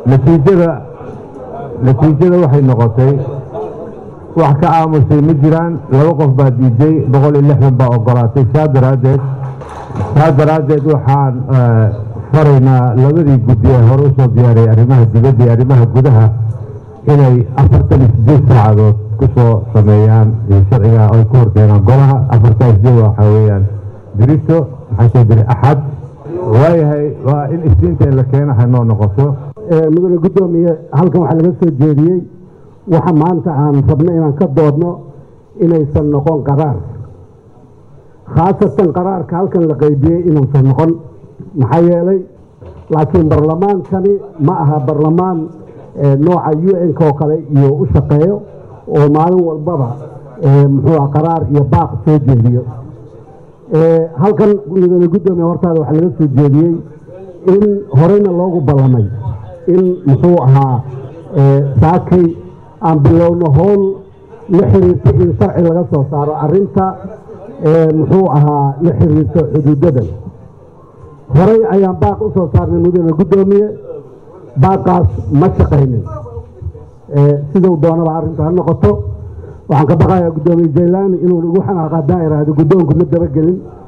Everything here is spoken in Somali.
natiijada natiijada waxay noqotay wax ka aamusay ma jiraan laba qof baa diiday boqol iyo lixdan baa ogolaatay saa daraaddeed saa daraaddeed waxaan faraynaa labadii guddi ee hore usoo diyaariyay arrimaha dibadda iyo arrimaha gudaha inay afartan iyo sideed saacadood ku soo sameeyaan sharciga ay ku horkeenaan golaha afartan sideed waxaa weeyaan dirito maxaa soo diray axad waayahay waa in isniinta in la keena hanoo noqoto mudane guddoomiye halkan waxaa laga soo jeediyey waxa maanta aan rabno inaan ka doodno inaysan noqon qaraar khaasatan qaraarka halkan la qaybiyey inuusan noqon maxaa yeelay laakiin barlamaankani ma aha barlamaan nooca u n-k oo kale iyo u shaqeeyo oo maalin walbaba muxuu ah qaraar iyo baaq soo jeediyo halkan mudane guddoomiye hortaada waxaa laga soo jeediyey in horeyna loogu ballamay in muxuu ahaa saakay aan bilowno howl la xiriirta in sharci laga soo saaro arinta muxuu ahaa la xiriirta xuduudadan horey ayaan baaq u soo saarnay mudane guddoomiye baaqaas ma shaqaynin siduu doonaba arrinta ha noqoto waxaan ka baqayaa guddoomiye jaylaani inuu igu xanaaqadaa iraahdo guddoonku ma dabagelin